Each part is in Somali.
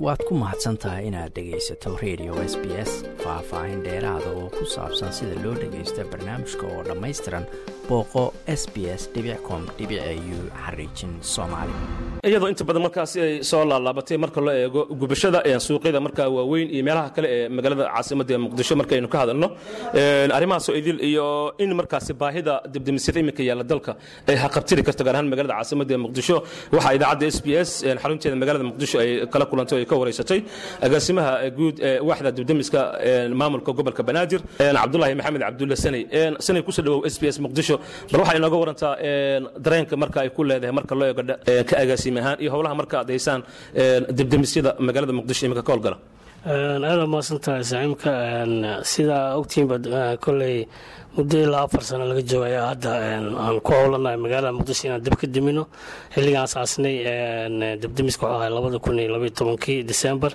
waad ku mahadsan tahay inaad dhegaysato radio s b s faah-faahin dheeraada oo ku saabsan sida loo dhagaysta barnaamijka oo dhammaystiran booqo s b s com u xariijin soomaali iyadoo inta badan markaasi ay soo laalaabatay marka loo eego gubashada suuqyada markaa waaweyn iyo meelaha kale ee magaalada caasimadda ee muqdisho markaynu ka hadalno arrimahaasoo idil iyo in markaasi baahida dibdemisyada iminka yaalla dalka ay haqabtiri karto gaar ahaan magaalada caasimadda ee muqdisho waxaa idaacadda s b s xarunteeda magaalada muqdisho ay kala kulantay oo ay ka wareysatay agaasimaha guud ee waaxda dibdemiska maamulka gobolka banaadir cabdulaahi maxamed cabdulle sanay sanay kusoo dhawow s b s muqdisho bal waxaa inooga warantaa dareenka marka ay ku leedahay marka loo eego ka agaasime ahaan iyo howlaha marka ad haysaan dibdemisyada magaalada muqdisho iminka ka howlgala aada maasantahay saciimka sidaa ogtiinba koley muddo ilaa afar sano laga jooga ayaa hadda aan ku howlanahay magaalada muqdisho inaan dab ka dimino xilligaan asaasnay dabdemiska wuxuu ahay labada kun iyo labaiyo tobankii december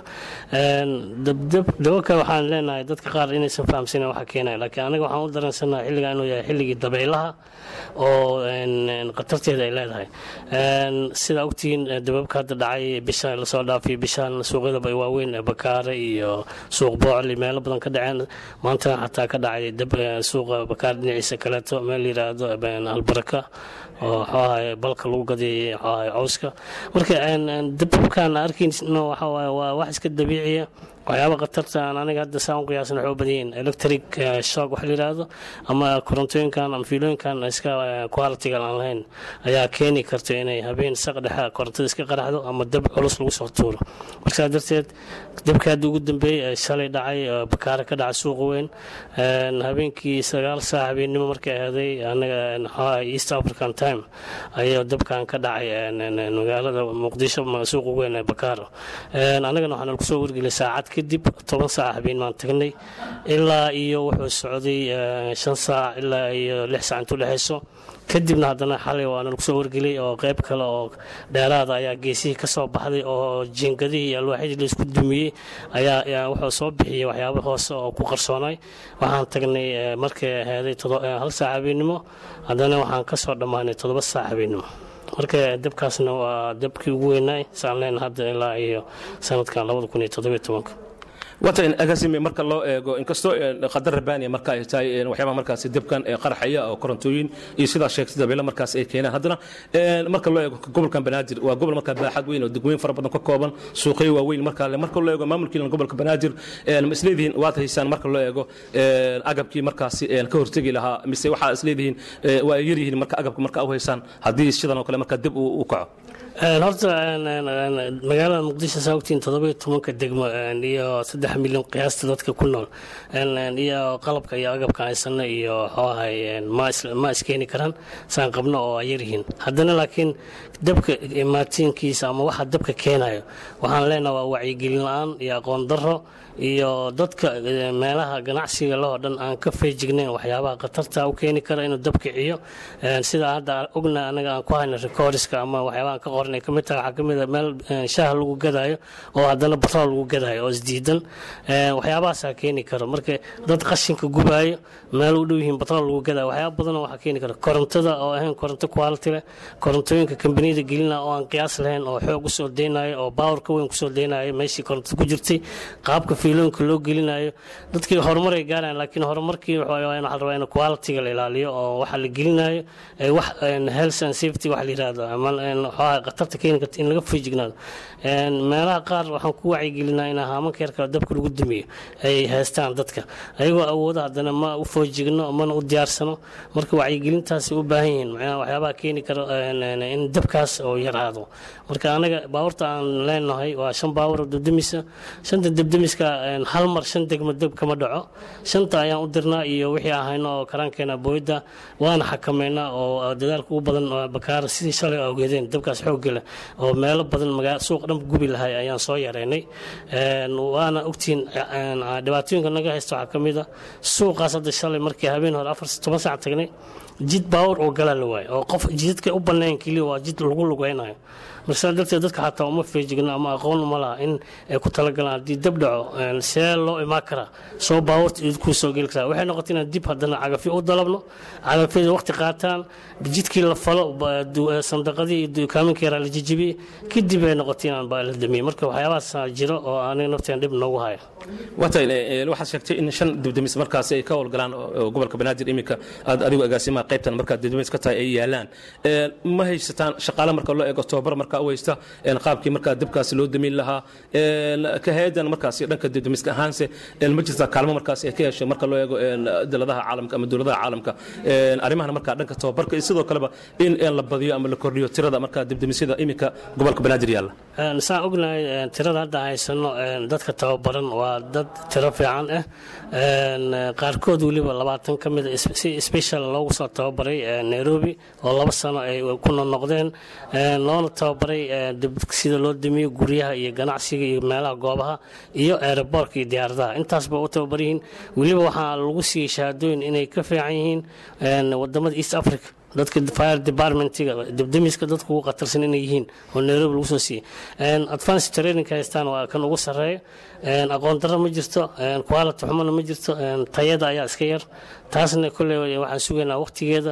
dababka waxaan leenahay dadka qaar inaysan fahamsanen waxa keenaya laakiin anaga waxaan u dareensanaha xilligan inuu yahay xilligii dabaylaha oo khatarteeda ay leedahay sidaa ogtihiin dababka hadda dhacay bishan lasoo dhaafay bishaan suuqyadaba waaweyn bakaare iyo suuq boocli meelo badan ka dhaceen maantana xataa ka dhacay dab suuqa bakaar dhinaciisa kaleeto meel yiraahdo albaraka oo waxaahay balka lagu gadiyay waxaahay cawska marka dababkaan arkayno waxawaaye waa wax iska dabiiciya waxyaaba khatarta aan aniga hadda saan u qiyaasan waxay u badan yihiin electric shock waxa la yidhaahdo ama korontooyinkan ama fiilooyinkan iska qualitigan aan lahayn ayaa keeni karta inay habeen saq dhexe korontada iska qaraxdo ama dab culus lagu soo tuuro marka saa darteed dabka hadda ugu dambeeyey shalay dhacay bakaare ka dhacay suuqa weyn habeenkii sagaal saac habeennimo markay ahaaday anaga waxaa east african time ayaa dabkan ka dhacay magaalada muqdisho suuqa weyn ee bakaaro anagana waxaa nalagu soo wargeliyay saacad kadib toban saac habeen maan tagnay ilaa iyo wuxuu socday shan saac ilaa iyo lix saac intuu dhexayso kadibna haddana xalay waana lagu soo wargelay oo qayb kale oo dheeraada ayaa geesihii ka soo baxday oo jiingadihii iyo alwaaxyadii laisku dumiyey ayaa wuxuu soo bixiyey waxyaaba hoose oo ku qarsoonay waxaan tagnay markay ahaaday hal saac habeennimo haddana waxaan ka soo dhammaanay toddoba saac habeennimo marka dabkaasna waa dabkii ugu weynaay saan leen hadda ilaa iyo sanadkan labada kun iyo toddobiyo tobanka wata agaasime marka loo eego inkastoo qadar rabaaniya marka ay tahay waxyaabaha markaasi dabkan qaraxaya oo korontooyin iyo sidaa sheegtay dabeelo markaas ay keenaan haddana marka loo eego gobolkan banaadir waa gobol markaa baaxad weyn oo degweyn fara badan ka kooban suuqyo waaweyn markaa marka loo eego maamulkiilan gobolka banaadir ma isleedihiin waad haysaan marka loo eego agabkii markaasi ka hortegi lahaa mise waxaa isleedihiin waa ay yaryihiin marka agabka marka u haysaan haddii sidan oo kale markaa dib u kaco horta magaalada muqdisho saa ogtiin toddoba iyo tobanka degmo iyo saddex milyan qiyaasta dadka ku nool iyo qalabka iyo agabka haysano iyo xooahay ma iskeeni karaan saan qabno oo ay yaryihiin haddana laakiin dabka maatiinkiisa ama waxa dabka keenayo waxaan leenaha waa wacyigelin la-aan iyo aqoon daro iyo dadka meelaha ganacsiga lahoo dhan aan ka feejignayn waxyaabaha khatarta u keeni kara inuu dab kiciyo sida hadda ogna anaga aan ku hayno recordiska ama waxyaabaha ka qoran ay kamid tahay waxaa kamid a meel shaah lagu gadaayo oo haddana batrool lagu gadaayo oo isdiidan waxyaabahaasaa keeni karo marka dad qashinka gubaayo meel u dhow yihiin batrool lagu gadaayo waxyaaba badanoo waxaa keeni kara korontada oo ahayn koronto quality leh korontooyinka kambaniyada gelina oo aan qiyaas lahayn oo xoog usoo deynayo oo baawar ka weyn kusoo deynayo meeshii korontada ku jirtay qaabka fiilooyinka loo gelinayo dadkii horumar ay gaarayaan laakiin horumarkii waxaa la rabaa in qualitiga la ilaaliyo oo waxa la gelinayo wax health and safety waxa la yirahdo ama waxaa khatarta keeni karta in laga feejignaado meelaha qaar waxaan ku wacyigelinaa in haamanka yarka dabka lagu dumiyo ay haystaan dadka ayagoo awooda haddana ma u foojigno mana u diyaarsano marka wacyigelintaasi u baahan yihiin macnaha waxyaabaha keeni karo in dabkaas oo yaraado marka anaga baawarta aan leenahay waa shan baawar oo dabdemisa shanta dabdemiska hal mar shan degmo dab kama dhaco shanta ayaan u dirnaa iyo wixii aan hayno oo karaankeena booyadda waana xakameynaa oo dadaalka ugu badan bakaara sidii shalay awgeedeen dabkaas xoogga leh oo meelo badan magaa suuq dhan gubi lahay ayaan soo yareynay waana ogtiin dhibaatooyinka naga haysta waxaa ka mid a suuqaas hadda shalay markii habeen hore afar toban saac tagnay jid baawur oo galaa la waayo oo qof jidadka u banayn keliya waa jid lagu lugeynayo marka saa darteed dadka xataa uma feejigno ama aqoon uma laha in ay ku talagalaan haddii dab dhaco see loo imaan karaa soo baawurta idkuu soo geli karaa waxay noqotay inaan dib haddana cagafyo u dalabno cagafyada waqti qaataan jidkii la falo sandaqadii iyo dukaaminka yaraa la jijibiyey kadib ay noqotay inaan baa la damiyey marka waxyaabahaas jiro oo aniga nafteen dhib noogu haya waxaad sheegtay in shan dibdamis markaasi ay ka howlgalaan gobolka banaadir iminka aad adigu agaasimaha qaybtan markaad dibdamis ka tahay ay yaalaan ma haysataan shaqaale marka loo eego tababar markaa u haysta qaabkii markaa dibkaasi loo damin lahaa ka hay-adan markaasi dhanka dibdamiska ahaanse ma jirtaa kaalmo markaasi ay ka heshay marka loo eego daladaha caalamka ama dowladaha caalamka arrimahan markaa dhanka tababarka iyo sidoo kaleba in la badiyo ama la kordhiyo tirada markaa dibdamisyada iminka gobolka banaadir yaalla saan ognahay tirada hadda haysano dadka tababaran waa dad tiro fiican ah qaarkood weliba labaatan ka mida si special loogu soo tababaray nairobi oo laba sano ay ku noqnoqdeen loona tababaray sida loo damiyo guryaha iyo ganacsiga iyo meelaha goobaha iyo aeroboorka iyo diyaaradaha intaasba u tababar yihiin weliba waxaa lagu siiyey shahaadooyin inay ka fiican yihiin wadamada east africa dadka fire departmentiga dibdamiska dadka ugu qatarsan inay yihiin oo nairobi lagu soo siiyey advance training haystaan waa kan ugu sarreeya aqoon darro ma jirto quality xumana ma jirto tayada ayaa iska yar taasna kolley waxaan sugaynaa waqtigeeda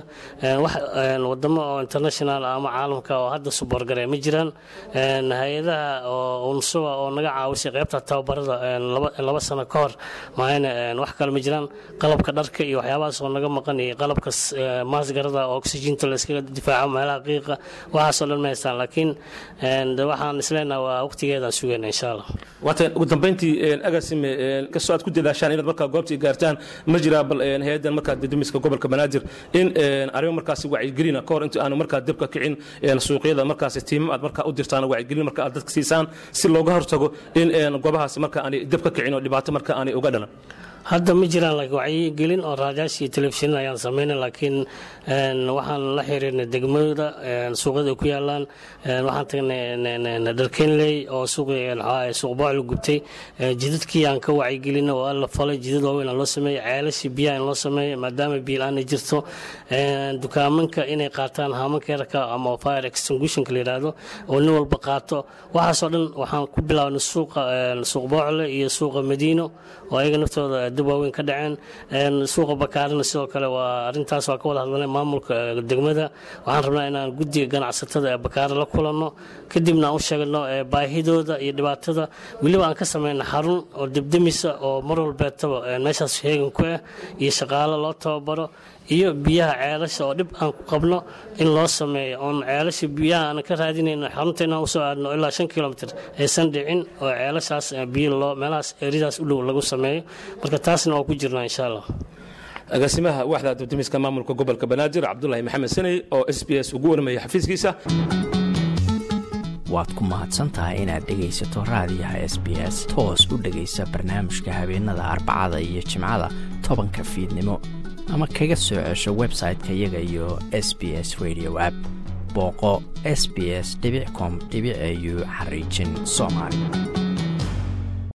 wadamo oo international ama caalamka oo hadda suborgare ma jiraan hay-adaha oo unsuga oo naga caawisay qaybta tababarada laba sano ka hor maayna wax kale ma jiraan qalabka dharka iyo waxyaabahaas oo naga maqan iyo qalabka maasgarada oo oxyginta la iskaga difaaco meelaha qiiqa waxaasoo dhan ma haystaan laakiin waxaan isleenaha waa waqtigeedaan sugayna insha allah waatan ugu dambayntii agasime kastoo aad ku dadaashaan inaad markaa goobtii gaartaan ma jiraa bal hay-addan markaa didimiska gobolka banaadir in arrimo markaasi wacyigelina ka hor inta aanu markaa dabka kicin suuqyada markaasi tiimam aad markaa u dirtaan wacyigelin marka aad dadka siisaan si looga hortago in goobahaasi marka aanay dab ka kicin oo dhibaato marka aanay uga dhalan hadda ma jiraan wacyigelin oo raadayash iyo telefishin ayaan samayna laakiin waxaan la xiriirnay degmada suuqyada ay ku yaalaan waxaan tagnay dharkenley oo suuq boocla gubtay jidadkii aan ka wacyigelina oo la falay jidad waaweyn aan loo sameeyey ceelashii biyaha in loo sameeyo maadaama biil-aan ay jirto dukaamanka inay qaataan haamanka yarka ama fire extinguishonka la yidhaahdo oo nin walba qaato waxaasoo dhan waxaan ku bilaabnay suuqa suuq boocle iyo suuqa madiino oo ayaga naftooda dib waaweyn ka dhaceen suuqa bakaarina sidoo kale waa arintaas waa ka wada hadlanay maamulka degmada waxaan rabnaa inaan guddiga ganacsatada ee bakaare la kulanno kadibna aan u sheegno baahidooda iyo dhibaatada weliba aan ka samayna xarun oo debdemisa oo mar walbeetaba meeshaas heegan ku ah iyo shaqaalo loo tababaro iyo biyaha ceelasha oo dhib aan ku qabno in loo sameeyo oon ceelasha biyaha aan ka raadinayno xarunta inaan usoo aadno ilaa shan kilomitr aysan dhicin oo ceelashaas biyo loo meelahaas eridaas u dhow lagu sameeyo marka taasna waa ku jirnaa insha allah agaasimaha waaxda dibdimiska maamulka gobolka banaadir cabdulaahi maxamed saney oo s b s ugu warmaya xafiiskiisa waad ku mahadsantahay inaad dhegaysato raadiyaha s b s toos u dhegaysa barnaamijka habeenada arbacada iyo jimcada tobanka fiidnimo ama kaga soo cesho website-ka iyaga iyo s b s radio app booqo s b s com au xariijin soomaali